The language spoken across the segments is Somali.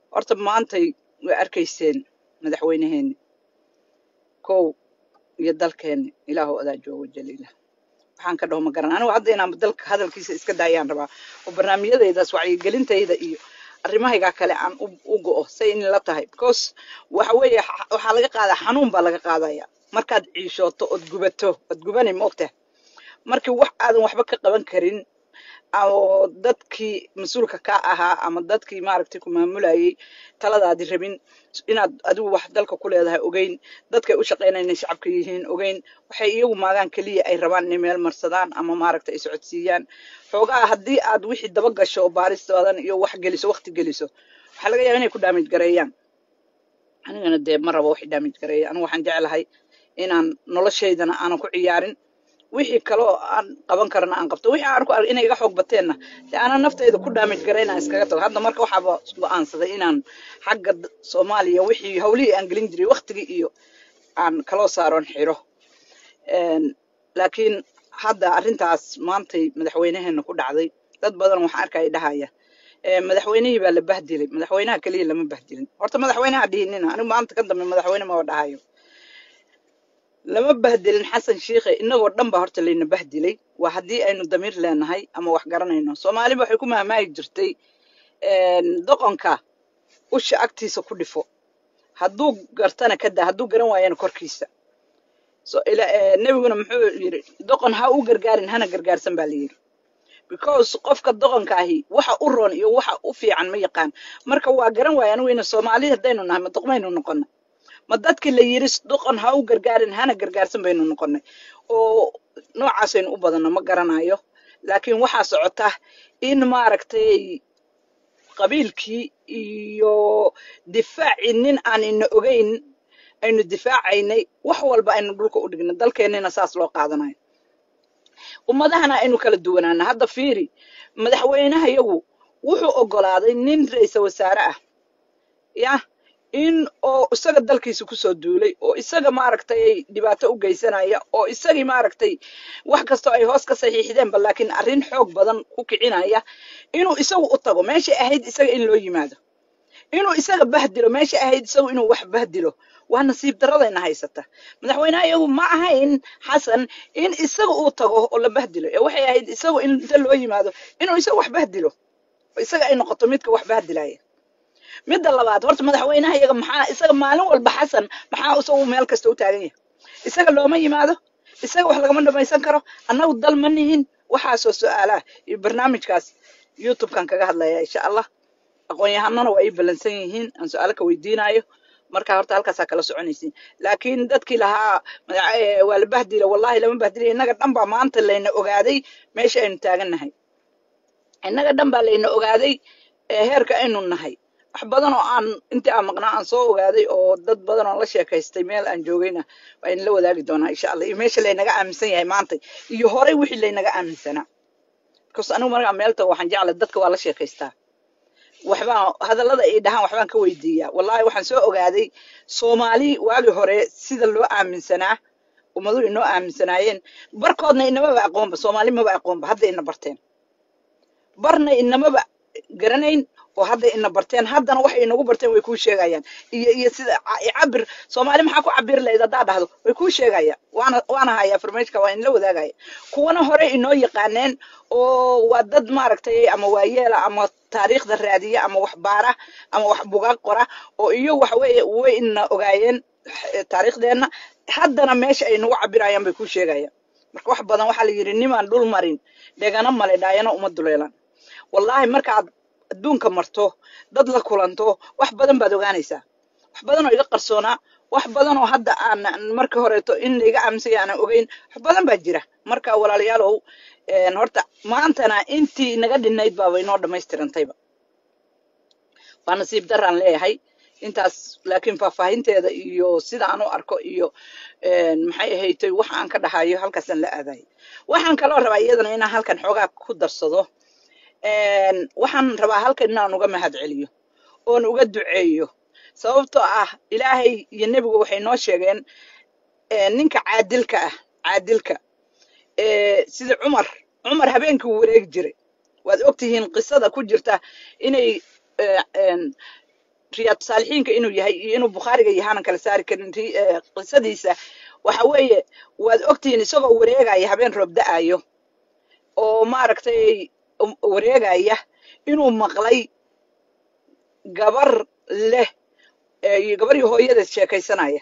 horta maantay way arkayseen madaxweynaheeni kow iyo dalkeeni ilaahu adaa joogo jaliila waxaan ka dhaho ma garan anigu hadda inaan dalka hadalkiisa iska daayaan rabaa oo barnaamijyadaydaas wacyigelintayda iyo arrimahaygaa kale aan u u go'o say in la tahay because waxa weeye xa- waxaa laga qaadaa xanuun baa laga qaadaya markaad ciishooto ood gubato ood gubani moogtahay markii wax aadan waxba ka qaban karin oo dadkii mas-uulka ka ahaa ama dadkii maaragtay ku maamulayay taladaadi rabin inaad adigu wax dalka ku leedahay ogeyn dadkay u shaqaynayaan inay shacabka yihiin ogeyn waxay iyagu maagaan keliya ay rabaan inay meel marsadaan ama maaragtay ay socodsiiyaan xoogaa haddii aad wixii daba gasho oo baaris badan iyo wax geliso waqti geliso waxaa laga yaabaa inay ku daamij gareeyaan anigana dee ma rabo wax daamij gareeya anigu waxaan jeclahay inaan noloshaydana aanan ku ciyaarin wixii kaloo aan qaban karana aan qabto wixii aan arko inay iga xoog bateenna dee aanan naftayda ku daamij garayna aan iskaga tago hadda marka waxaaba go'aansaday inaan xagga d- soomaaliya wixii hawlihii aan gelin jiray waqtigii iyo aan kaloo saaron xiro Een, laakiin hadda arrintaas maantay madaxweynaheena ku dhacday dad badan waxaan arkaya dhahaya "Ee, madaxweynihii baa la bahdilay madaxweynaha keliya lama bahdilin horta madaxweynaha dhihinina anigu maanta ka dambe madaxweyne maba dhahayo lama bahdilin xasan shiikhe inagoo dhan baa horta layna bahdilay waa haddii aynu damiir leenahay ama wax garanayno soomaaliba waxay ku mahmaahi jirtay een, doqonka usha agtiisa ku dhifo hadduu gartana ka daa hadduu garan waayana korkiisa so ila eh, nebiguna muxuu yidhi doqon ha u gargaarin hana gargaarsan baa layidhi because qofka doqonka ahi waxa u roon iyo waxa u fiican ma yaqaan marka waa garan waaya anigu ina soomaali haddaynu nahay ma doqmaynu noqonay ma dadkii la yidhi doqon ha u gargaarin hana gargaarsan baynu noqonay oo noocaasaynu u badanno ma garanayo laakiin waxaa socota in maaragtay qabiilkii iyo difaacii nin aan ina ogeyn aynu difaacaynay wax walba aynu dhulka u dhignay dalkeennina saas loo qaadanayo ummadahana aynu kala duwanaana hadda fiiri madaxweynaha yagu wuxuu ogolaaday nin ra-iisal wasaare ah ya in oo isaga dalkiisa kusoo duulay oo isaga maaragtay dhibaato u geysanaya oo isagii maaragtay wax kastoo ay hoos ka saxiixdeenba laakiin arrin xoog badan ku kicinaya inuu isagu u tago meeshay ahayd isaga in loo yimaado inuu isaga bahdilo meeshay ahayd isagu inuu wax bahdilo waa nasiib daradayna haysata madaxweynaha iyagu ma ahayn xasan in isaga uu tago oo la bahdilo ee waxay ahayd isagu in inta loo yimaado inuu isaga wax bahdilo oo isaga ay noqoto midka wax bahdilaya midda labaad horta madaxweynaha iyaga maxaa isaga maalin walba xasan maxaa isagu meel kasta u taagan yahay isaga looma yimaado isaga wax lagama dhamaysan karo annagu dal ma nihin waxaasoo su-aalaha iyo barnaamijkaas youtubekan kaga hadlaya insha allah aqoon-yahanana waa ii ballansan yihiin aan su-aalo ka weydiinayo marka horta halkaasaa kala soconaysiin laakiin dadkii lahaa madax- eh, waa la bahdila wallahi lama bahdilay innaga dhan baa maanta layna ogaaday meesha aynu taagannahay innaga dhan baa layna ogaaday ee heerka aynu nahay wax badan oo aan intii aan maqnaa aan soo ogaaday oo dad badan oo la sheekaystay meel aan joogayna waa in la wadaagi doonaa insha allah iyo meesha laynaga aaminsan yahay maanta iyo horey wixii laynaga aaminsanaa because anigu markaa meel tago waxaan jeclay dadka waa la sheekaystaa waxbaan hadallada ay dhahaan waxbaan ka weydiiyaa wallahi waxaan soo ogaaday soomaali waagii hore sida loo aaminsanaa ummaduhu inoo aaminsanaayeen barkoodna inamaba aqoonba soomaali maba aqoonba hadda ina barteen barna inamaba garanayn oo hadda ina barteen haddana waxay inagu barteen way kuu sheegayaan iyo iyo sida ca- i cabir soomaali maxaa ku cabiri lahayd haddaa dhahdo way kuu sheegayaan waana waana hayaa farmeeshka waa inla wadaagaya kuwana hore inoo yaqaaneen oo waa dad maaragtay ama waayeela ama taariikhda raadiya ama wax baara ama wax bugaag qora oo iyo waxa weeye way ina ogaayeen eh, taariikhdeenna haddana meesha ay nagu cabirayaan bay kuu sheegayaan marka wax badan waxaa la yidhi nimaan dhul marin dhegana male dhaayana uma duleelan wallaahi markaad adduunka marto dad la kulanto wax badan baad ogaanaysaa wax badan oo iga qarsoonaa wax badan oo hadda aan marka horeeto in laiga aaminsan yahay aanan ogeyn wax badan baa jira marka walaalayaalow een, horta maantana intii naga dhinayd baaba inoo dhammaystirantayba waa nasiib daraan leeyahay intaas laakiin faahfaahinteeda iyo sida aan u arko iyo een, maxay ahaydtay waxa aan ka dhahayo halkaasaan la aadayo waxaan kaloo rabaa iyadana inaan halkan xoogaa ku darsado een, waxaan rabaa halkan inaan uga mahad celiyo oon uga duceeyo sababtoo ah ilaahay iyo nebigu waxay noo sheegeen ee, ninka caadilka ah caadilka ee, sida cumar cumar habeenkii wuu wareegi jiray waad ogtihiin qisada ku jirta inay ee, een, riyaad saalixiinka inuu yahay iyo inuu bukhaariga yahaanan kala saari karin ri- eh, qisadiisa waxa weeye waad ogtihiin isagoo wareegaya habeen roob da'ayo oo maaragtay um, wareegaya inuu maqlay gabar leh eh, iyo gabar iyo hooyadeed sheekaysanaya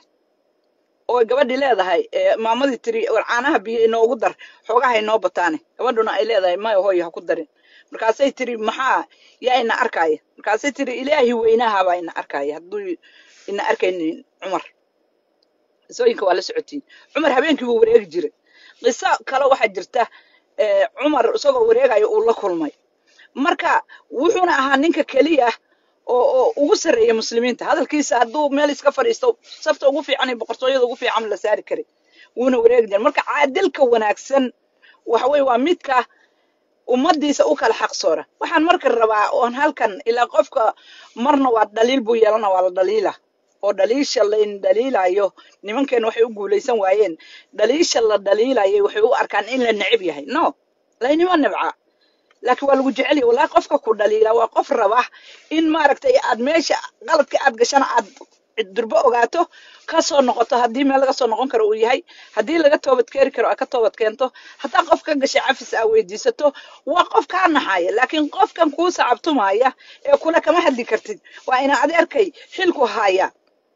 oo gabadhii leedahay eh, maamadii tiri war caanaha biyo inoogu dar xoogaha inoo bataane gabadhuna ay leedahay maya hooyo ha ku darin markaasay tiri maxaa yaa ina arkaya markaasay tiri ilaahi weynahabaa ina arkaya hadduu ina arkaynin cumar qisooyinka waa la socotiin cumar habeenkii buu wareegi jiray qiso kale waxaa jirta eh, cumar isagoo wareegayo uu la kulmay marka wuxuuna ahaa ninka keliya oo oo ugu sarreeya muslimiinta hadalkiisa hadduu meel iska fadhiisto safta ugu fiican iyo boqortooyada ugu fiican la saari karay wuuna wareegi jiray marka caadilka wanaagsan waxa weye waa midka ummadiisa u kala xaqsoora waxaan marka rabaa oon halkan ilaa qofka marna waa dhaliil buu yeelana waa la dhaliila oo dhaliisha layn dhaliilayo nimankeena waxay u guulaysan waayeen dhaliisha la dhaliilayay waxay u arkaan in la necib yahay no laynima nibca laakiin waa lagu jecel yahay wallahi qofka ku dhaliila waa qof raba in maaragtay aad meesha qaladka aad gashana aad durbo ogaato ka soo noqoto haddii meel laga soo noqon karo uu yahay haddii laga toobad keeni karo aad ka toobad keento hataa qof ka gashay cafis aa weydiisato waa qof kaa naxaya laakiin qofkan kuu sacabtumaya ee kule kama hadli kartid waa ina adeerkay xilku haya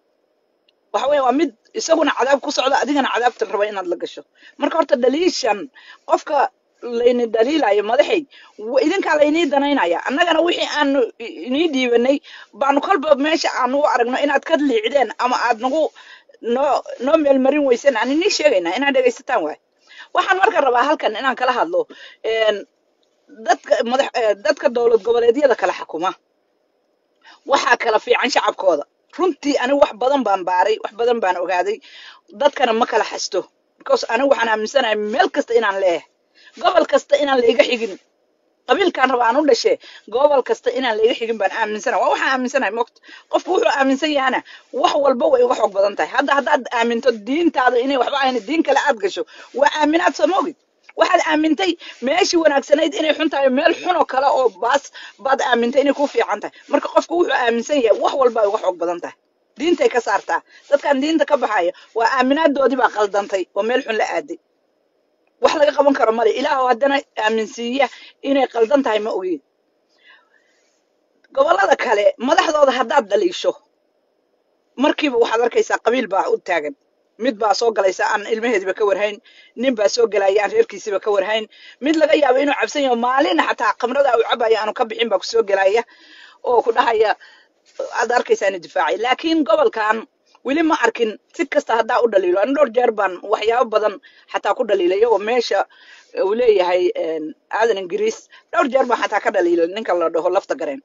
waxa weeye waa mid isaguna cadaab ku socda adigana cadaabta raba inaad la gasho marka horta dhaliishan qofka layni dhaliilayo madaxay wa- idinkaa laynii danaynaya annagana wixii aanu i- inii dhiibanay baanu kolba meesha aanu u aragno inaad ka liicdeen ama aad nagu noo noo meelmarin weyseen aan inii sheegaynaa inaad dhegaysataan waay waxaan marka rabaa halkan inaan kala hadlo een, dadka madax eh, dadka dowlad goboleedyada kala xukuma waxaa kala fiican shacabkooda runtii anigu wax badan baan baaray wax badan baan ogaaday dadkana ma kala xasto because anigu waxaan aaminsanahay meel kasta inaan leeyahay gobol kasta inaan layga xigin qabiilkaan raba aan u dhashe gobol kasta inaan layga xigin baan aaminsanahay waa waxaan aaminsanahay mogta qofku wuxuu aaminsan yahana wax walba way uga xoog badan tahay hadda haddaad aaminto diintaada inay waxba ahayn diin kale aad gasho waa aaminaad soo moogid waxaad aamintay meeshii wanaagsanayd inay xun tahay meel xun oo kale oo baas baad aamintay inay ku fiican tahay marka qofku wuxuu aaminsan yahay wax walba ay uga xoog badan tahay diintay ka saartaa dadkan diinta ka baxaya waa aaminaadoodii baa qaldantay oo meel xun la aaday wax laga qaban karo male ilaahu haddana aaminsiiya inay qaldan tahay ma ogeed gobollada kale madaxdooda haddaad dhaliisho markiiba waxaad arkaysaa qabiil baa u taagan mid baa soo galaysa aan ilmaheediba ka warhayn nin baa soo gelaya aan reerkiisiba ka warhayn mid laga yaabo inuu cabsan yaho maalina xataa khamrada uu cabaya aanu ka bixin baa kusoo gelaya oo ku dhahaya aad arkaysaa inuu difaacay laakiin gobolkan weli ma arkin si kasta haddaa u dhaliilo ani dhowr jeer baan waxyaabo badan xataa ku dhaliilay oo meesha uu leeyahay een, aadan ingiriis dhowr jeer baan xataa ka dhaliilay ninka la dhaho lafta gareen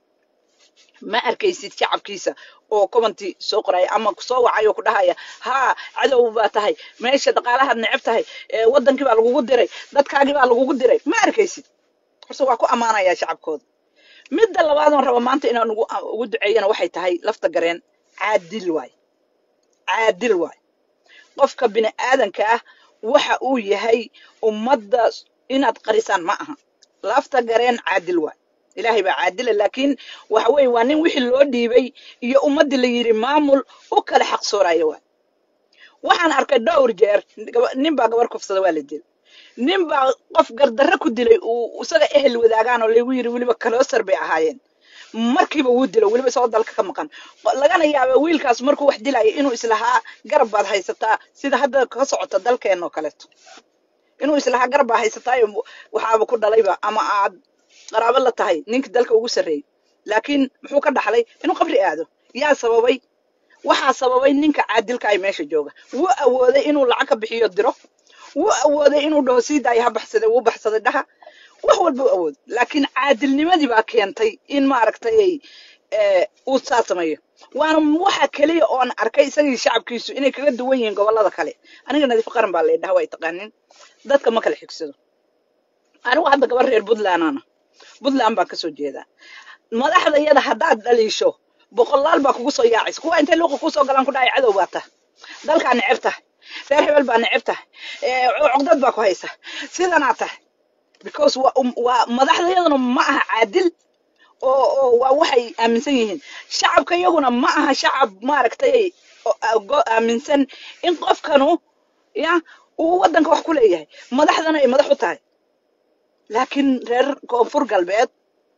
ma arkaysid shacabkiisa oo commenti soo qoraya ama soo wacay oo ku dhahaya haa cadow baa tahay meesha dhaqaalahaad neceb tahay ee, wadankii baa lagugu diray dadkaagii baa lagugu diray ma arkaysid horse waa ku ammaanaya shacabkooda midda labaadoon raba maanta inaan ugu ugu duceeyana waxay tahay lafta gareen caadil waay caadil waay qofka bini aadanka ah waxa uu yahay ummadda inaad qarisaan ma aha lafta gareen caadil waay ilaahay baa caadila laakiin waxa weeye waa nin wixii loo dhiibay iyo ummaddii la yidhi maamul u kala xaqsooraya waay waxaan arkay dhowr jeer gaba- nin baa gabar kufsada waa la dilay nin baa qof gardarre ku dilay uu isaga ehel wadaagaan oo lagu yidhi weliba kaloosar bay ahaayeen markiiba wuu dilo weliba isagoo dalka ka maqan lagana yaaba wiilkaas markuu wax dilaya inuu islahaa garab baad haysataa sida hadda ka socota dalkeen oo kaleeto inuu islahaa garab baa haysataayo waxaaba ku dhalayba ama aad qaraabo la tahay ninka dalka ugu sarreeyey laakiin muxuu ka dhaxlay inuu qabri aado yaa sababay waxaa sababay ninka caadilka ay meesha jooga wuu awooday inuu lacag ka bixiyo diro wuu awooday inuu dhaho sii daaya ha baxsaday wuu baxsaday dhaha wax walba u awooday laakiin caadilnimadii baa keentay in maaragtay eh, uu saa sameeyo waana waxa keliya oon arkay isagii shacabkiisu inay kaga duwan yihiin gobollada kale aniga nadiif qaran baa laydhaha waa taqaanin dadka ma kala xigsado anigu hadda gabar reer puntlandana puntland baan kasoo jeedaa madaxda iyada haddaad dhaliisho boqolaal baa kugu soo yaacaysa kuwa intay luuqa kusoo galaan ku dhahay cadow baa tahay dalkaa neceb tahay reer hebel baa neceb tahay eh, cugdad baa ku haysa sidanaa tahay because waa um- waa madaxdayaduna ma aha caadil oo oo waa waxay aaminsan yihiin shacabka iyaguna ma aha shacab maaragtay oo- go- aaminsan in qofkanu ya uu waddanka wax ku leeyahay madaxdana ay madax u tahay laakiin reer koonfur galbeed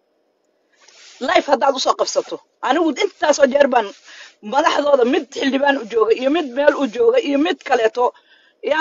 life haddaad usoo qabsato anigu intaasoo jeer baan madaxdooda mid xildhibaan u jooga iyo mid meel u jooga iyo mid kaleeto ya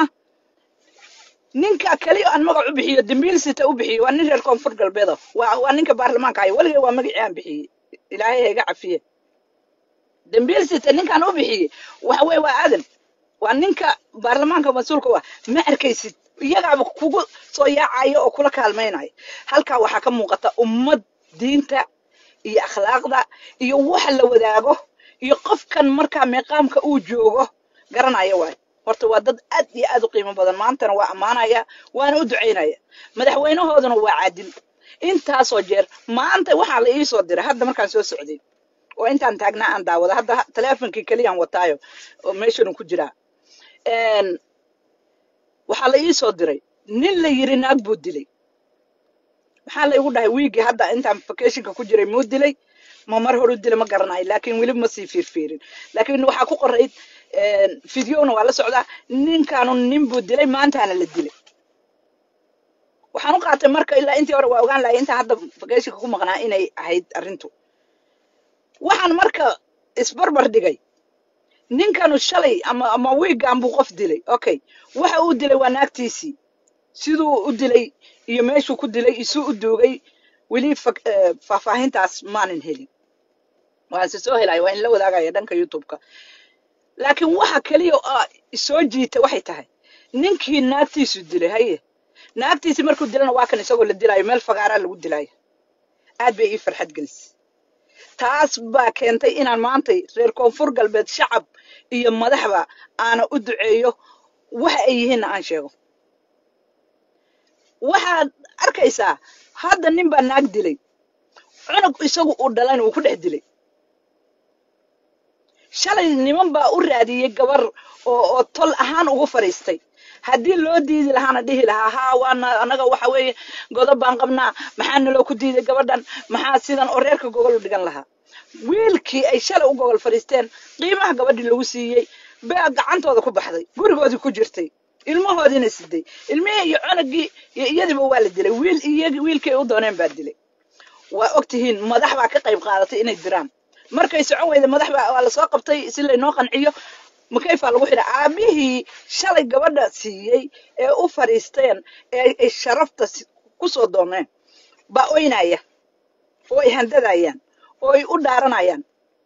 ninka kaliya aan magac u bixiyo dambiil sita u bixiyo waa nin reer koonfur galbeeda waa waa ninka baarlamaanka haya weligay waa magacii aan bixiyey ilaahay ha iga cafiye dambiil sita ninkaan u bixiyey waxa weye waa aadan waa ninka baarlamaanka mas-uulka waa ma arkaysid iyagaaba kugu soo yaacaya oo kula kaalmaynaya halkaa waxaa ka muuqata ummad diinta iyo akhlaaqda iyo waxa la wadaago iyo qofkan markaa meeqaamka uu joogo garanaya waay horta waa dad aad iyo aad u qiimo badan maantana waa ammaanaya waana u ducaynaya madaxweynahooduna waa caadil intaasoo jeer maanta waxaa la iisoo diray hadda markaan soo socday oo intaan taagnaa aan daawada hadda ha- taleefonkii keliyaan wataayo oo meeshan ku jiraa Een, waxaa la iisoo diray nin la yiri naag buu dilay maxaa la igu dhahay wiigii hadda intaan vacationka ku jiray muu dilay ma mar horu dilay ma garanayo laakiin weli ma sii fiirfiirin laakiin waxaa ku qorayd fideona waa la socdaa ninkaanu nin buu dilay maantaana la dilay waxaan u qaatay marka ilaa intii hore waa ogaan lahay intaan hadda vacationka ku maqnaa inay ahayd arrintu waxaan marka isbarbar dhigay ninkanu shalay ama ama wiigan buu qof dilay okay waxa uu dilay waa naagtiisii siduu u dilay iyo meeshuu ku dilay isuu u duugay weli fak- eh, faahfaahintaas maanan helin waan se soo helaya waa in la wadaagaya dhanka youtube-ka laakiin waxa keliya oo soo jiita waxay tahay ninkii naagtiisu dilay haye naagtiisii markuu dilana waa kan isagoo la dilaayo meel fagaaraa lagu dilaayo aad bay ii farxad gelisay taas baa keentay inaan maantay reer koonfur galbeed shacab iyo madaxba aana u duceeyo waxa ay yihiinna aan sheego waxaad arkaysaa hadda nin baa naag dilay cunug isagu uu dhalayna uu ku dhex dilay shalay niman baa u raadiyey gabar oo oo tol ahaan ugu fadhiistay haddii loo diidi lahaana dhihi lahaa haa waana anaga waxa weeye godob baan qabnaa maxaa naloo ku diiday gabadhan maxaa sidan oo reerka gogol u dhigan lahaa wiilkii ay shalay u gogol fadhiisteen qiimaha gabadhii lagu siiyey baa gacantooda ku baxday gurigoodii ku jirtay ilmahoodiina siday ilmihii iyo cunugii iyo iyadiiba waa la dilay wiil iyagii wiilkii ay u dooneen baa dilay waa og tihiin madax baa ka qayb qaadatay inay diraan markay socon weyda madax baa waa lasoo qabtay si laynoo qanciyo makayfaa lagu xidha aabihii shalay gabadha siiyey ee u fadhiisteen ee ay sharafta si- ku soo dooneen baa oynaya oo ay handadayaan oo ay u dhaaranayaan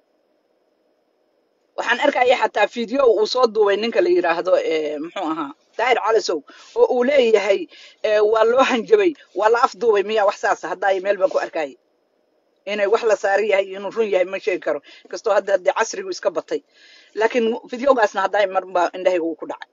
waxaan arkaya xataa video uu soo duubay ninka la yidhaahdo eh, muxuu ahaa daahir calisow oo uu leeyahay eh, waa loo hanjabay waa la afduubay miyaa wax saasa haddaa meel baan ku arkaya inay wax la saaran yahay iyo inuu run yahay ma sheegi karo inkastoo hadda hadee casrigu iska batay laakiin videogaasna haddaa mar baa indhahayga uu ku dhacay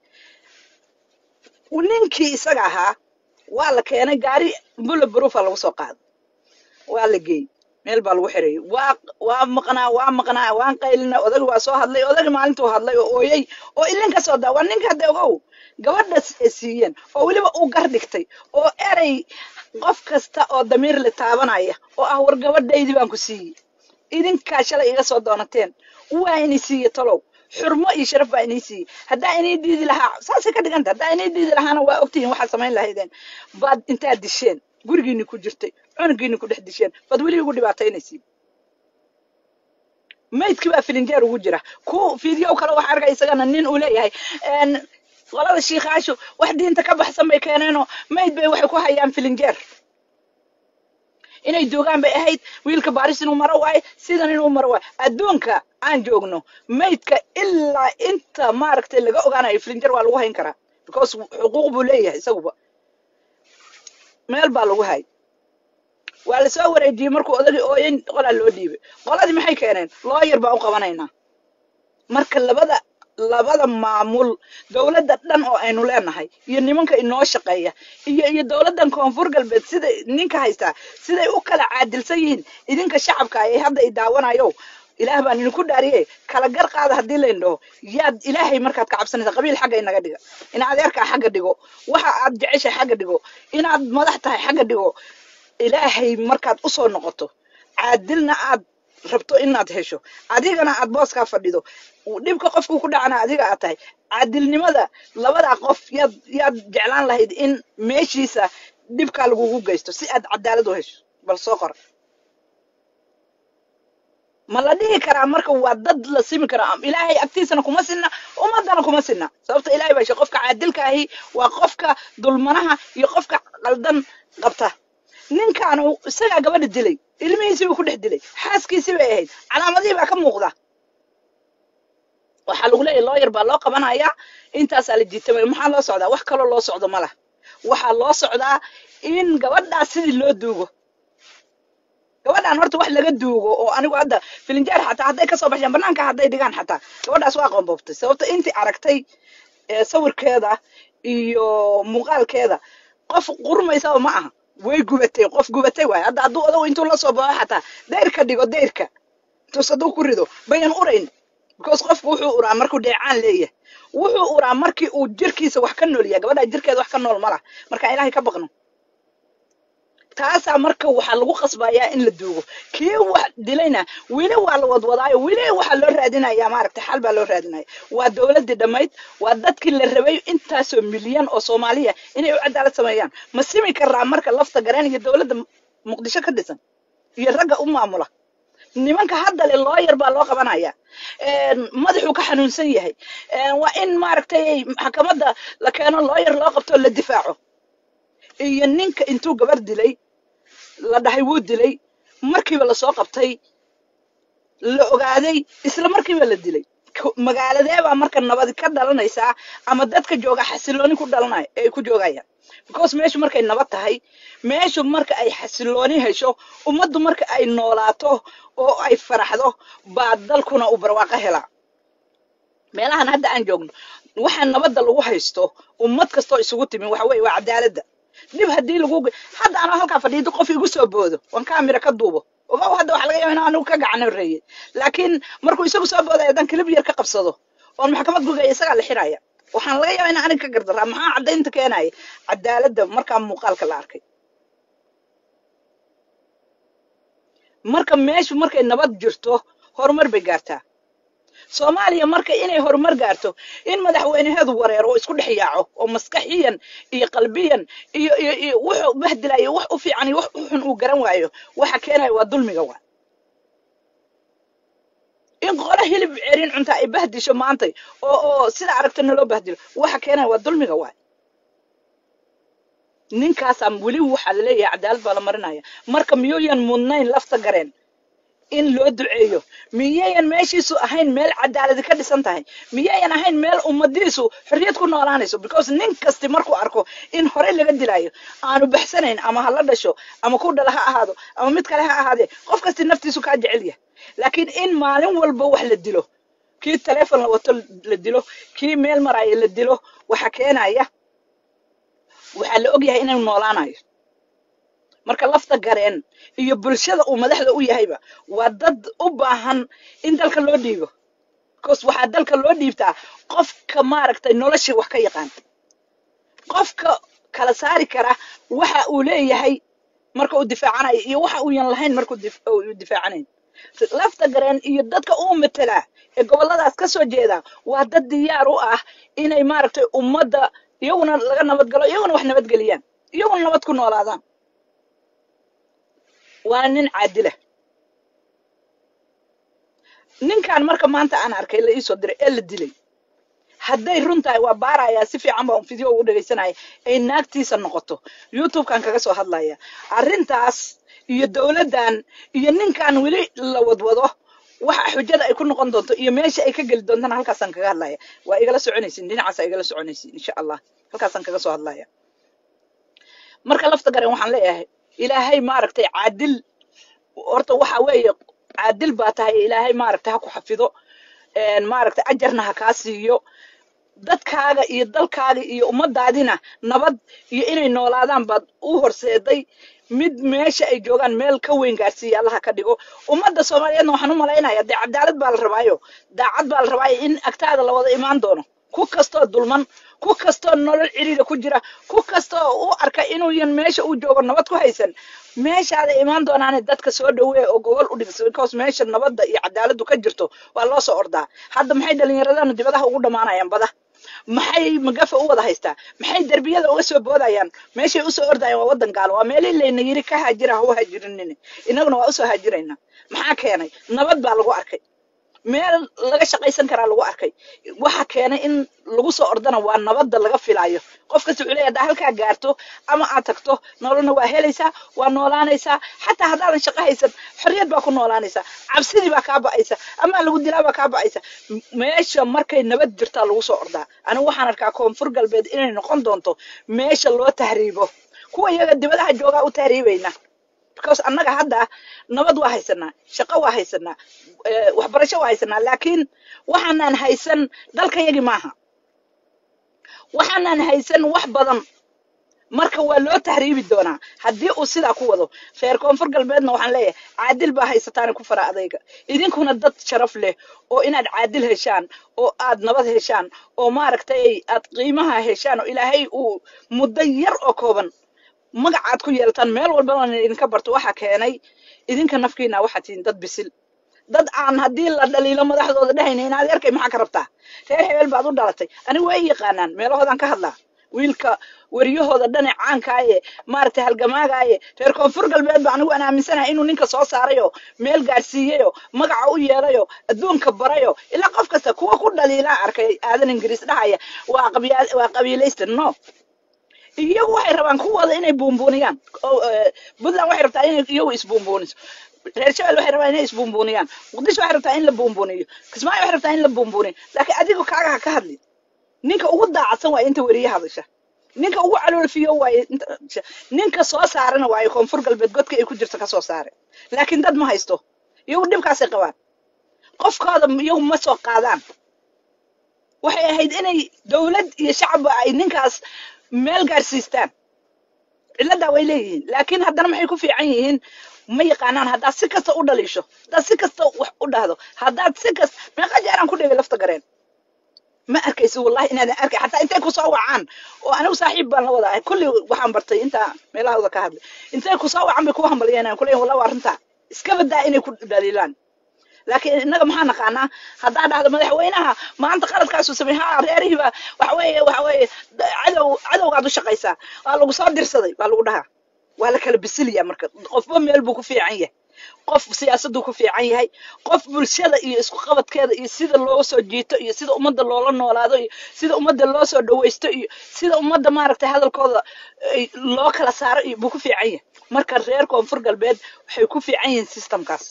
ninkii isaga ahaa waa la keenay gaari bullet proofa lagu soo qaaday waa la geeyey meel baa lagu xirayay waa waa maqnaa waa maqnaa waan qaylina odagi waa soo hadlay odagi maalintuu hadlay oo ooyey oo ilin ka soo daa waa ninka hadda ogow gabadha ay siiyeen oo weliba uu gar dhigtay oo erey qof kasta oo damiir le taabanaya oo ah war gabadhaydii baan ku siiyey idinkaa shalay iga soo doonateen waa inay siiye talow xurmo iyo sharaf baa inay siiyey haddaa inay diidi lahaa saasay ka dhiganta haddaa inay diidi lahaana waa ogtihiin waxaad samayn lahaydeen baad intaad disheen gurigiini ku jirtay cunugiini ku dhex disheen baad weli ugu dhibaataynaysiin maydkii baa filinjeer ugu jira ku fiidyow kale waxaa arkay isagana nin uu leeyahay een, qolada shiikaashu wax diinta ka baxsan bay keeneenoo mayd bay waxay ku hayaan filinjeer inay joogaan bay ahayd wiilka baaris inuu maro waaye sidan inuu maro waaye adduunka aan joogno maydka ilaa inta maaragtay laga ogaanayo filinjeer waa lagu hayn karaa because xuquuq buu leeyahay isaguba meel baa lagu hay waa la soo wareejiyey markuu odagii ooyan qolaa loo dhiibay qoladii maxay keeneen looyar baan u qabanaynaa marka labada labada maamul dowladda dhan oo aynu leenahay iyo nimanka inoo shaqeeya iyo iyo dowladdan koonfur galbeed sida ninka haystaa siday u kala caadilsan yihiin idinka shacabka ay hadda i daawanayo ilaah baan idinku dhaariye kala gar qaada haddii layn dhaho yaad ilaahay markaad ka cabsanaysa qabiil xagga inaga dhiga in adeerkaa xagga dhigo waxa aad jeceshahay xagga dhigo inaad madax tahay xagga dhigo ilaahay markaad usoo noqoto caadilna aad rabto inaad hesho adigana aad booskaa fadhido dhibka qofku ku dhacana adiga aad tahay caadilnimada labadaa qof yaad yaad jeclaan lahayd in meeshiisa dhibkaa lagugu geysto si aad cadaalad u hesho bal soo qor ma la dhihi karaa marka waa dad la simi karaa ilaahay agtiisana kuma sinna ummadana kuma sinna sababta ilahay baa she qofka caadilka ahi waa qofka dulmanaha iyo qofka qaldan qabta ninkaanu isagaa gabadha dilay ilmihiisii buu ku dhex dilay xaaskiisii bay ahayd calaamadihii baa ka muuqda waxaa lagu leeyahy looyar baa loo qabanayaa intaasaa la jiitamay maxaa loo socdaa wax kaloo loo socdo ma lah waxaa loo socdaa in gabadhaas sidii loo duugo gabadhaan horta wax laga duugo oo anigu hadda filinjeer xataa hadday kasoo baxsheen banaanka hadday dhigaan xataa gabadhaas waa qoonboobtay sababta intii aragtay sawirkeeda iyo muuqaalkeeda qof qurmaysaba ma aha way gubatay qof gubatay waay hadda hadduu odagu intuu la soo baxo xataa dayrka dhigo dayrka intuus hadduu ku rido bayan urayn because qofku wuxuu uraa markuu dheecaan leeyahay wuxuu uraa markii uu jirkiisa wax ka nool yahay gabadhaa jirkeeda wax ka nool ma lah marka ilaahay ka baqno taasaa marka waxaa lagu qasbayaa in la duugo kii wax dilayna weli waa la wadwadaayo weli waxaa loo raadinaya maaragtay xal baa loo raadinaya waa dowladdii dhammayd waa dadkii la rabay intaasoo milyan oo soomaaliya inay u cadaalad sameeyaan ma simi karaa marka lafta gareen iyo dowladda muqdisho ka dhisan iyo ragga u maamula nimanka hadda le looyar baa loo qabanaya madaxuu ka xanuunsan yahay waa in maaragtay maxkamadda la keeno looyar loo qabto la difaaco iyo ninka intuu gabar dilay la dhahay wuu dilay markiiba lasoo qabtay la ogaaday isla markiiba la dilay magaaladeebaa marka nabadi ka dhalanaysaa ama dadka jooga xasilooni ku dhalanay ay ku joogayaan because meeshu markay nabad tahay meeshu marka ay xasilooni hesho ummaddu marka ay noolaato oo ay faraxdo baa dalkuna uu barwaaqo helaa meelahan hadda aan joogno waxaa nabadda lagu haysto ummad kastoo isugu timi waxa weeye waa cadaaladda dhib haddii lagu hadda anoo halkaa fadhiido qof igu soo boodo waan kaamira ka duubo ogow hadda waxa laga yaaba in anigu ka gacan horreeyey laakiin markuu isagu soo boodaya haddaan kilib yar ka qabsado oon maxkamad gugaya isagaa la xiraya waxaan laga yaaba in aniga ka gardaraa maxaa caddaynta keenaya cadaaladda markaa muuqaalka la arkay marka meeshu markay nabad jirto horumar bay gaartaa soomaaliya marka inay horumar gaarto in madaxweyneheedu wareero oo isku dhex yaaco oo maskaxiyan iyo qalbiyan iyo iyo iyo wuxuu bahdilayo wax u fiican iyo wax u xun uu garan waayo waxa keenaya waa dulmiga waa in qolo hilib cerin cunta ay bahdisho maantay oo oo sida aragta naloo bahdilo waxa keenaya waa dulmiga waa ninkaasaa weli waxaa laleeyahay cadaalad baa la marinaya marka miyuuyan mudnayn lafta gareen in loo duceeyo miyayan meeshiisu ahayn meel cadaaladi ka dhisan tahay miyayan ahayn meel ummadiisu xorriyad ku noolaanayso because nin kasti markuu arko in horey laga dilayo aanu baxsanayn ama ha la dhasho ama ku dhala ha ahaado ama mid kale ha ahaadee qof kasti naftiisu kaa jecel yahay laakiin in maalin walba wax la dilo kii taleefon la wato la dilo kii meel maraayo la dilo waxa keenaya waxaa la og yahay inuu noolaanayo marka lafta gareen iyo bulshada uu madaxda u yahayba waa dad u baahan in dalka loo dhiibo bcause waxaa dalka loo dhiibtaa qofka maaragtay noloshii wax ka yaqaan qofka kala saari kara waxa uu leeyahay marka uu difaacanayo iyo waxa uuyan lahayn markuu difaacanayn lafta gareen iyo dadka uu matelaa ee gobolladaas ka soo jeeda waa dad diyaar u ah inay maaragtay ummadda iyaguna laga nabadgalo iyaguna wax nabadgeliyaan iyaguna nabad ku noolaadaan waa nin caadila ninkan marka maanta aan arkay la iisoo diray ee la dilay hadday run tahay waa baarayaa si fiican baan video u dhegaysanaya ay naagtiisa noqoto youtubekan kaga soo hadlaya arrintaas iyo dowladdan iyo ninkan weli la wadwado waxa xujada ay ku noqon doonto iyo meesha ay ka geli doontana halkaasaan kaga hadlaya waa igala soconaysin dhinacaasa igala soconaysin insha allah halkaasaan kaga soo hadlaya marka lafta garen waxaan leeyahay ilaahay maaragtay caadil horta waxa weeye caadil baa tahay ilaahay maaragtay ha ku xafido maaragtay ajarna ha kaa siiyo dadkaaga iyo dalkaaga iyo ummadaadina nabad iyo inay noolaadaan baad u horseeday mid meesha ay joogaan meel ka weyn gaarsiiya allaha ka dhigo ummadda soomaaliyeedna waxaan u malaynaya dee cadaalad baa la rabaayo daacad baa la rabaayo in agtaada la wada imaan doono ku kastoo dulman ku kastoo nolol ciriira ku jira ku kastoo u arka inuuyan meesha uu joogo nabad ku haysan meeshaada imaan doonaane dadka soo dhaweeya oo gogol u dhigsa because meesha nabadda iyo cadaaladdu ka jirto waa loo soo ordaa hadda maxay dhallinyaradana dibadaha ugu dhammaanayaan bada maxay magafa u wada haystaa maxay derbiyada uga soo boodayaan meeshay usoo ordayaan waa waddan gaalo waa meelii layna yiri ka haajira ha u haajirinine innaguna waa usoo haajiraynaa maxaa keenay nabad baa lagu arkay meel laga shaqaysan karaa lagu arkay waxa keenay in lagu soo ordana waa nabadda laga filaayo qof kasta wuxuu leeyahay haddaa halkaa gaarto ama aad tagto nololna waa helaysaa waa noolaanaysaa xataa haddaadan shaqo haysan xorriyad baa ku noolaanaysaa cabsidii baa kaa ba'aysa ama lagu dilaa baa kaa ba'aysa M- meesha markay nabad jirtaa lagu soo ordaa anigu waxaan arkaa koonfur galbeed inay noqon doonto meesha loo tahriibo kuwa iyaga dibadaha joogaa u tahriibayna because annaga hadda nabad waa haysanaa shaqo waa haysanaa eh, waxbarasho waa haysanaa laakiin waxaanaan haysan dalkayagi maaha waxaanaan haysan wax badan marka waa loo tahriibi doonaa haddii uu sidaa ku wado reer koonfur galbeedna waxaan leeyahay caadil baa haysataani ku fara adayga idinkuna dad sharaf leh oo inaad caadil heshaan oo aad nabad heshaan oo maaragtay aad qiimaha heshaan oo ilaahay uu muddo yar oo kooban magacaad ku yeelataan meel walbana idinka barto waxaa keenay idinka nafkiina waxaa tihiin dad bisil dad aan haddii la dhaliilo madaxdooda dhehayna inaad arkay maxaa ka rabtaa reer hebel baad u dhalatay anigu way yaqaanaan meelahoodaan ka hadlaa wiilka wariyahooda dhane caankaaye maaragtay halgamaagaaye reer koonfur galbeed ba anigu aan aaminsanahay inuu ninka soo saarayo meel gaadhsiiyayo magaca u yeelayo adduunka barayo ilaa qof kasta kuwa ku dhaliilaa arkay aadan ingiriis dhahaya waa qabiya- waa qabiilaysta no iyagu waxay rabaan kuwooda inay buunbuuniyaan oo, eh, puntland waxay rabtaa inay iyagu isbuunbuuniso reer shabel waxay rabaa inay isbuunbuuniyaan muqdisho waxay rabtaa in la buunbuuniyo kismaayo waxay rabtaa in la buunbuuniyo laakiin adiga kaaga ha ka hadli ninka ugu daacadsan waaye inta weriye hadasha ninka ugu caloolfiyo waaye inta ninka soo saarana waaye koonfur galbeed godka ay ku jirto ka soo saare laakiin dad ma haysto iyagu dhibkaasay qabaan qofkooda iyagu ma soo qaadaan waxay ahayd inay dowlad iyo shacabba ay ninkaas meel gaarsiistaan ciladaa way leeyihiin laakiin haddana maxay ku fiican yihiin ma yaqaanaan haddaad si kasta u dhaliisho haddaad si kasta wax u dhahdo haddaad si kasta meeqa jeeraan ku dhigay lafta gareen ma arkaysi wallahi inaadan arkay xataa intay ku soo wacaan oo anigu saaxiib baan la wadahay kulli waxaan bartay intaa meelahooda ka hadlay intay ku soo wacan bay ku hambalyanayaan kuleeyahin wallahi waa arrintaa iska badaa inay ku dhaliilaan laakiin innaga maxaa naqaanaa haddaa dhahdo madaxweynaha maanta qaladkaasuu samey ha reerihiiba waxa weeye waxa weeye da- cadow cadowgaad u shaqaysaa waa lagu soo dirsaday waa lagu dhahaa waa la kala bisiliyaa marka qofba meel buu ku fiican yahay qof siyaasaduu ku fiican yahay qof bulshada iyo isku qabadkeeda iyo sida loo soo jiito iyo sida ummadda loola noolaado iyo sida ummadda loo soo dhawaysto iyo sida ummadda maaragtay hadalkooda ay loo kala saaro iyo buu ku fiican yahay marka reer koonfur galbeed waxay ku fiican yihiin systemkaas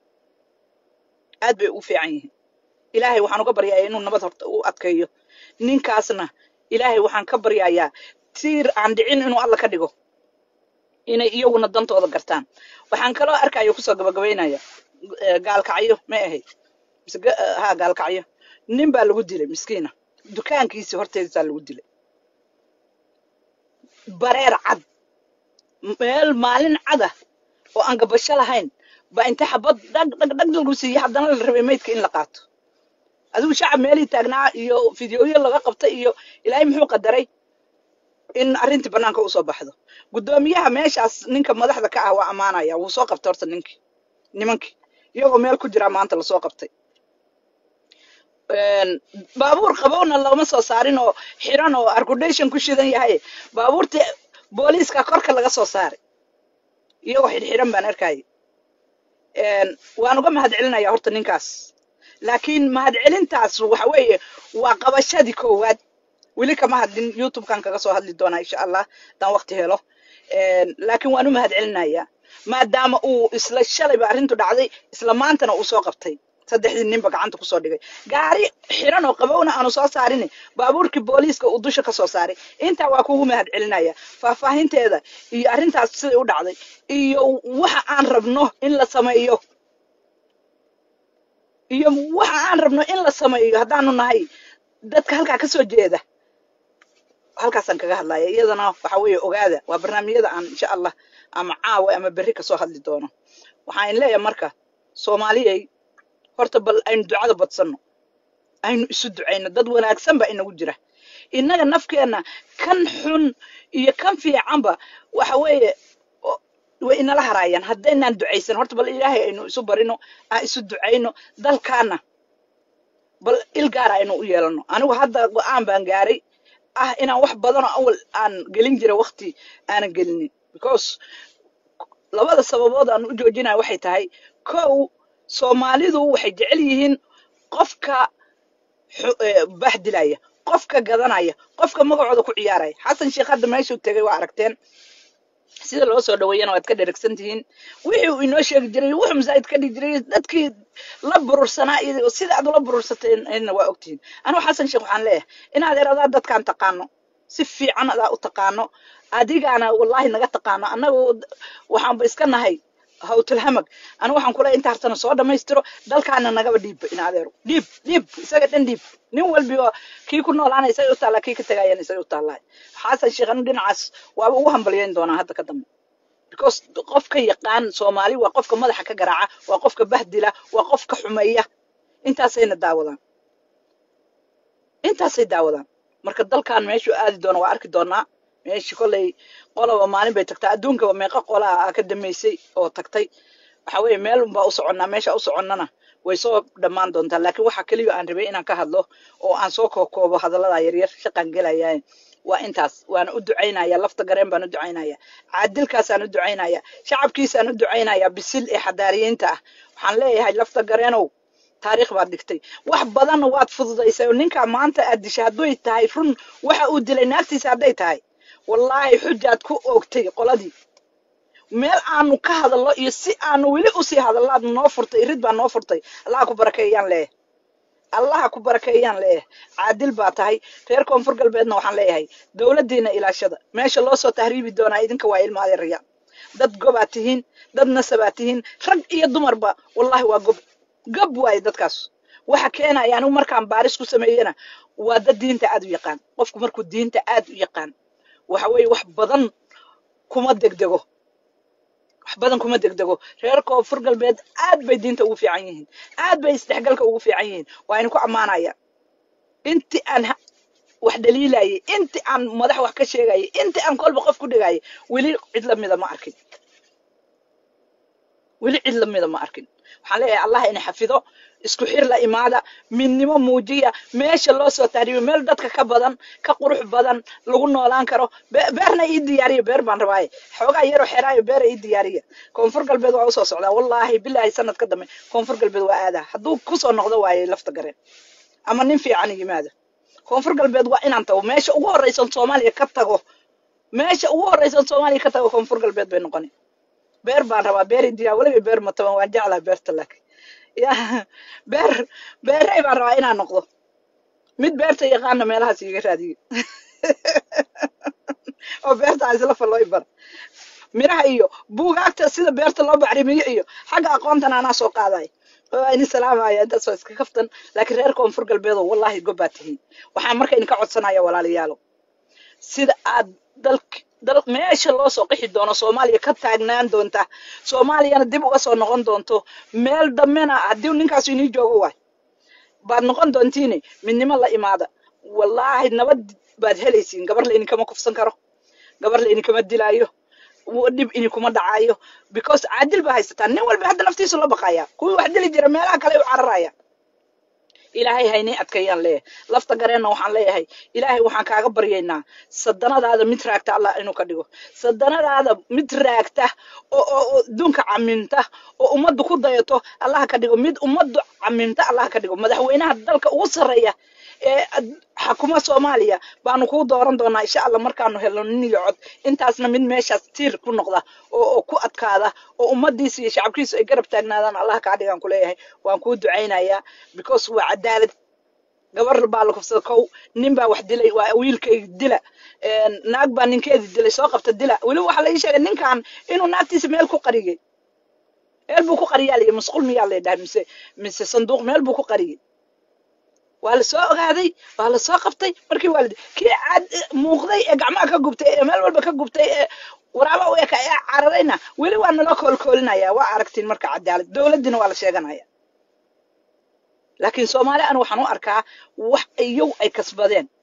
aad bay ugu fiican yihiin ilaahay waxaan uga baryayaa inuu nabad horta u adkeeyo ninkaasna ilaahay waxaan ka baryayaa tiir aan dhicin inuu alla ka dhigo inay iyaguna dantooda gartaan waxaan kaloo arkayo kusoo gabagabaynaya eh, gaalkacyo may ahayd mise ga- eh, ha gaalkacyo nin baa lagu dilay miskiina dukaankiisii horteedisaa lagu dilay bareer cad meel maalin cada oo aan gabasho lahayn baa inta xabad dhag dhag dhag lagu siiyey haddana la rabay maydka in la qaato adigu shacab meelii taagnaa iyo fideoyo laga qabtay iyo ilaahay muxuu qadaray in arrintii banaanka usoo baxdo guddoomiyaha meeshaas ninka madaxda ka ah waa ammaanaya wuu soo qabtay horta ninkii nimankii iyagoo meel ku jiraa maanta lasoo qabtay een, baabuur qabowna looma soo saarin oo xiran oo argudation ku shidan yahay baabuurtii booliiska korka laga soo saaray iyagoo xidhxidhan baan arkayay een, waan uga mahadcelinaya horta ninkaas laakiin mahadcelintaas waxa weeye waa qabashadii koowaad weli kama hadlin youtubekan kaga soo hadli doonaa insha allah haddaan waqti helo Een, laakiin waan u mahadcelinayaa maadaama uu isla shalayba arrintu dhacday isla maantana uu soo qabtay saddexdii ninba gacanta kusoo dhigay gaari xiran oo qabowna aanu soo saarin baabuurkii booliiska uu dusha ka soo saaray intaa waa kugu mahadcelinaya faahfaahinteeda iyo arrintaas siday u dhacday iyo waxa aan rabno in la sameeyo iyo waxa aan rabno in la sameeyo haddaanu nahay dadka halkaa ka soo jeeda halkaasaan kaga hadlaya iyadana waxa weeye ogaada waa barnaamijyada aan insha allah ama caawa ama berri kasoo hadli doono waxaan leeyahay marka soomaaliyay horta bal aynu ducada badsanno aynu isu ducayno dad wanaagsan baa inagu jira innaga nafkeenna kan xun iyo kan fiicanba waxa weeye o- way inala haraayaan haddaynaan ducaysan horta bal ilaahay aynu isu barino aan isu ducayno dalkaana bal il gaar aynu u yeelano anigu hadda go-aan baan gaaray ah inaan wax badanoo awal aan gelin jira waqti aanan gelinin because labada sababood aan u joojinaya waxay tahay kow soomaalidu waxay jecel yihiin qofka xu- eh, bahdilaya qofka gadanaya qofka magacooda ku ciyaaraya xasan sheekh hadda meeshuu tegay waa aragteen sida loo soo dhaweeyana waad ka dheragsan tihiin wixii uu inoo sheegi jiray wuxuu masaajid ka dhigi jiray dadkii la burursanaa iyo sida aad ula burursateena waa ogtihiin anigu xasan sheekh waxaan leeyahay inaad eradaa dadkaan taqaano si fiican adaa u taqaano adigaana wallaahi naga taqaano annagu waxaanba iska nahay hawtulhamag anigu waxaan kule inta hartana soo dhammaystiro dalkaana nagaba dhiibba in adeero dhiib dhiib isaga dhan dhiib nin walbiba kii ku noolaana isaga u taallaa kii ka tagayana isaga u taallaa xasan sheekh anigu dhinacaas waaba ugu hambalyayn doonaa hadda ka dambe because qofka yaqaan soomaali waa qofka madaxa ka garaaca waa qofka bahdila waa qofka xumeeya intaasayna daawadaan intaasay daawadaan marka dalkan meeshuu aadi doono waa arki doonaa meeshii kolley qolaba maalin bay tagtaa adduunkaba meeqa qolaa aa ka damaysay oo tagtay waxa weeye meel unbaa u soconnaa meesha u soconnana way soo dhammaan doontaa laakiin waxa keliya aan rabay inaan ka hadlo oo aan soo kookoobo hadallada yaryar shaqaan gelayaa waa intaas waana u ducaynaya lafta gareen baan u ducaynaya caadilkaasaan u ducaynaya shacabkiisaan u ducaynaya bisil ee xadaariyiinta ah waxaan leeyahay lafta gareenow taariikh baad dhigtay wax badanna waad fududaysay oo ninkaa maanta aad dishay hadday tahay run waxa uu dilay naagtiisa hadday tahay wallaahi xujaad ku oogtay qoladii meel aanu ka hadallo iyo si aanu weli usii hadallo aad noo furtay rid baa noo furtay allaha ku barakeeyaan leeyahay allaha ku barakeeyaan leeyahay caadil baa tahay reer koonfur galbeedna waxaan leeyahay dowladdiina ilaashada meesha loo soo tahriibi doonaa idinka waa ilma adeeraya dad gobaad tihiin dad nasabaad tihiin rag iyo dumarba wallahi waa gob gob waaye dadkaas waxa keenaya anigu markaan baaris ku sameeyena waa dad diinta aad u yaqaan qofku markuu diinta aad u yaqaan waxa weeye wax badan kuma degdego wax badan kuma degdego reer koonfur galbeed aad bay diinta ugu fiican yihiin aad bay isdhexgalka ugu fiican yihiin waa ina ku ammaanaya inti aan ha- wax dhaliilayay inti aan madax wax ka sheegayay inti aan kolba qof ku dhigayay weli cid lamida ma arkin weli cid lamida ma arkin waxaan leeyahay allah ina xafido isku xir la imaada midnimo muujiya meesha loo soo taariyo meel dadka ka badan ka qurux badan lagu noolaan karo Be- beerna ii diyaariya beer baan rabaaye xoogaa yaroo xeraayo beera ii diyaariya koonfur galbeed waa usoo socdaa wallaahi bilaahi sanad ka dambe koonfur galbeed waa aadaa hadduu kusoo noqdo waaye lafta gareen ama nin fiican yimaada koonfur galbeed waa inaan tago meesha ugu horreysan soomaaliya ka tago meesha ugu horreysan soomaaliya ka tago koonfur galbeed bay noqoni beer baan rabaa beer indiya weliba beer ma taban waan jeclaa beerta laakiin ya beer beerey baan rabaa inaan noqdo mid beerta yaqaana meelahaas iga raadiyo oo beerta aan isla fallo bar miraha iyo buugaagta sida beerta loo bacrimiyo iyo xagga aqoontan anaa soo qaaday oo ini salaamaya intaas waa iska kaftan laakiin reer koonfur galbeedo wallahi gobbaa tihiin waxaan marka idinka codsanaya walaalayaalo sida aad dalk dal meesha loo soo qixi doono soomaaliya ka taagnaan doonta soomaaliyana dib uga soo noqon doonto meel dambena haddii ninkaasu inii joogo waay baad noqon doontiine midnimo la imaada wallaahi nabad baad helaysiin gabar la idinkama kufsan karo gabar la idinkama dilaayo w- dhib idinkuma dhacaayo because caadil baa haysataa nin walba hadda naftiisu la baqaya kuwii wax dili jira meelaha kale u cararaya ilaahay haynii adkeeyaan leeyahay lafta gareenna waxaan leeyahay ilaahay waxaan kaaga baryaynaa sadanadaada mid raagta allah inuu ka dhigo sadanadaada mid raagta oo oo oo adduunka caminta oo ummaddu ku dayato allah ka dhigo mid ummaddu caminta allah ka dhigo madaxweynaha dalka ugu sarreeya ee ad- xakuma soomaaliya baanu kuu dooran doonaa insha allah markaanu helno nin iyo cod intaasna mid meeshaas tiir ku noqda oo oo ku adkaada oo ummadiisa iyo shacabkiisu ay garab taagnaadaan allah kaa dhigaan kuleeyahay waan kuu ducaynayaa because waa cadaalad gabar baa la kufsada kow nin baa wax dilay waa wiilkayga dila Een, naag baa ninkeedi dilay soo qabta dila weliba waxaa la ii sheegay ninkan inuu naagtiisa meel ku qariyey meel buu ku qariyaa la yidhi masquul miyaa la yidhaha mise mise sanduuq meel buu ku qariyey waa la soo ogaaday waa la soo qabtay markii waa la kii cad muuqday ee gacmaha ka gubtay ee meel walba ka gubtay ee waraaba u eka ee cararayna weli waa naloo koolkoolinaya waa aragtiin marka cadaalad dowladdiina waa la sheeganaya laakiin soomaali anu waxaan u arkaa wax iyow ay kasbadeen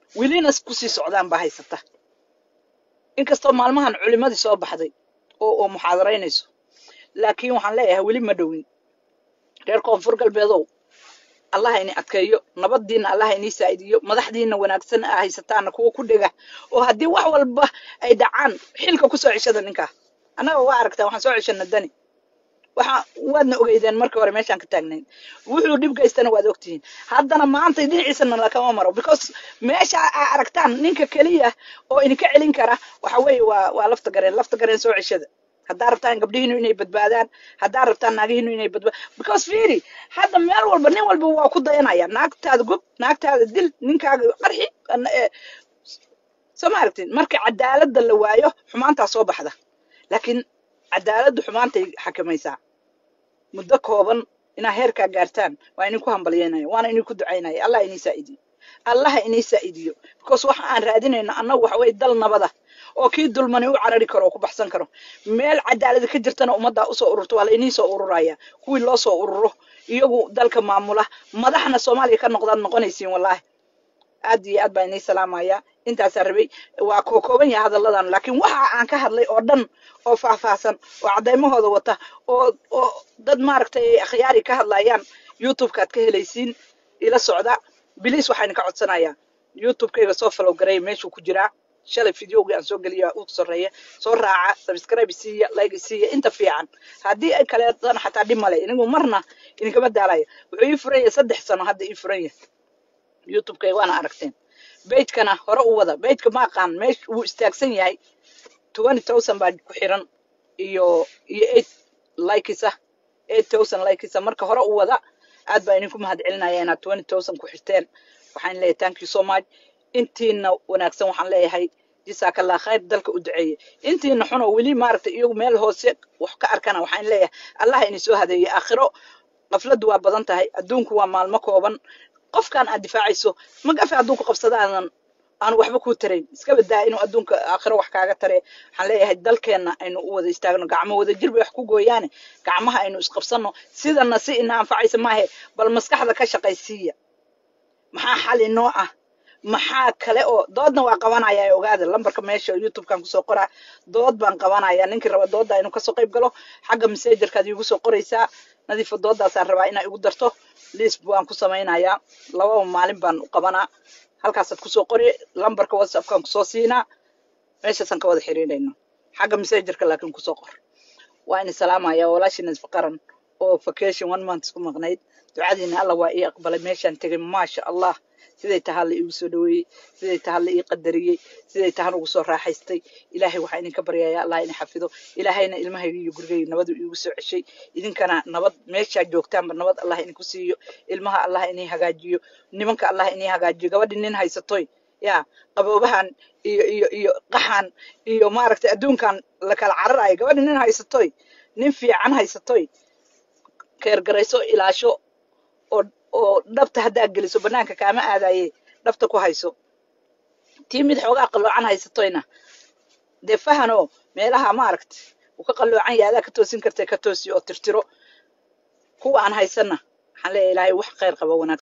welina kusii socdaan baa haysata inkastoo maalmahan culimadii soo baxday oo oo muxaadaraynayso laakiin waxaan leeyahay weli ma dhowin reer koonfur galbeedow allah ini adkeeyo nabadiina allah inii saa'idiyo madaxdiina wanaagsan a haysataana kuwa ku dhega oo haddii wax walba ay dhacaan xilka kusoo ceshada ninkaa annaga waa aragtaa waxaan soo ceshana dani waxa waadna ogeydeen markii hore meeshaan ka taagnayn wuxuu dhib gaystana waad ogtihiin haddana maanta dhinaciisana lakama maro because meesha aa aragtaan ninka keliya oo idinka celin kara waxa weeye waa waa lafta gareen lafta gareen soo ceshada haddaa rabtaan gabdhihiinu inay badbaadaan haddaa rabtaan naagihiinu inay badbaadaan because fiiri hadda meel walba nin walba waa ku dayanaya naagtaada gob naagtaada dil ninkaaga qarxi soo ma aragtin marka cadaaladda la waayo xumaantaa soo baxda laakiin cadaaladdu xumaantay xakamaysaa muddo kooban inaa heerkaa gaartaan waa idinku hambalyeynaya waana idinku ducaynaya allah inii saa'idiyo allaha inii saa'idiyo because waxa aan raadinayno annagu waxa weye dal nabada oo kii dulmani u carari karo oo ku baxsan karo meel cadaalada ka jirtana ummaddaa usoo ururto waa la inii soo ururaya kuwii loo soo ururo iyagu dalka maamula madaxna soomaaliya ka noqdaad noqonaysiin wallaahi aad iyo aad baa inii salaamaya intaasaa rabay waa kookooban yahay hadalladan laakiin waxa aan ka hadlay oo dhan oo faahfaahsan oo caddaymahooda wata oo oo dad maaragtay akhyaari ka hadlayaan youtubekaad ka helaysiin ila socda biliis waxaan ka codsanayaa youtubekayga soo follow gareeya meeshuu ku jiraa shalay videogii aan soo geliya u soreeya soo raaca subscribe siiya like siiya inta fiican haddii ay kaleetana xataa dhib male inigu marna idinkama daalayo wuxuu ii furan yahay saddex sano hadda ii furan yahay youtubekayga waana aragteen beydkana hore u wada beydka ma aqaan meesh wuu istaagsan yahay twenty thousand baa ku xiran iyo iyo eight likesa eight thousand likesa marka hore u wada aad baa idinku mahad celinaya inaad twenty thousand ku xirteen waxaan leeyahay thank you so much intiina wanaagsan waxaan leeyahay jisaakallah khayr dalka u duceeye intiina xunoo weli maaragtay iyagu meel hoose wax ka arkana waxaan leeyahay allah ini soo hadeeye aakhiro qafladdu waa badan tahay adduunku waa maalmo kooban qofkan aad difaacayso magafe hadduu ku qabsada aadan aanu waxba kuu tarayn iska badaa inuu adduunka aakhiro wax kaaga tare waxaan leeyahay dalkeenna aynu u wada istaagno gacmo wada jir bay wax ku gooyaane gacmaha aynu isqabsanno sidana si ina anfacaysa maahe bal maskaxda ka shaqaysiiya maxaa xal inoo ah maxaa kale oo doodna waa qabanaya ogaada lambarka meesha youtubekan kusoo qoraa dood baan qabanaya ninkii raba doodda inuu kasoo qayb galo xagga messengerkaad iigu soo qoraysaa nadiifa dooddaasaan rabaa inaa igu darto liis baan ku samaynayaa lababa maalin baan u qabanaa halkaasaad kusoo qori lambarka whatsappkan kusoo siinaa meeshaasaan ka wada xiriirayno xagga messengerka laakiin kusoo qor waa ini salaamaya walaashii nasfa qaran oo vacation one month ku maqnayd ducadiina alla waa ii aqbalay meeshaan tegay maasha allah siday tahaa la iigu soo dhaweeyey siday tahaa la ii qadariyey siday tahan ugu soo raaxaystay ilaahay waxaa idinka baryaya allah ini xafido ilaahayna ilmahayga iyo gurigayga nabadu iigu soo ceshay idinkana nabad meeshaa joogtaanba nabad allah idinku siiyo ilmaha allah inii hagaajiyo nimanka allah inii hagaajiyo gabadhi nin haysatoy ya qaboobahan iyo iyo iyo qaxan iyo maaragtay adduunkan la kala cararayo gabadhi nin haysatoy nin fiican haysatoy keergarayso ilaasho oo oo dhabta haddaa geliso banaanka kaama aadaye dhabta ku hayso tii mid xoogaa qalloocan haysatoyna dee fahanoo meelaha maaragta uu ka qalloocan yahay adaa ka toosin kartay ka toosi oo tirtiro kuwa aan haysanna waxaan leeyahay ilaahay wax khayr qaba wanaag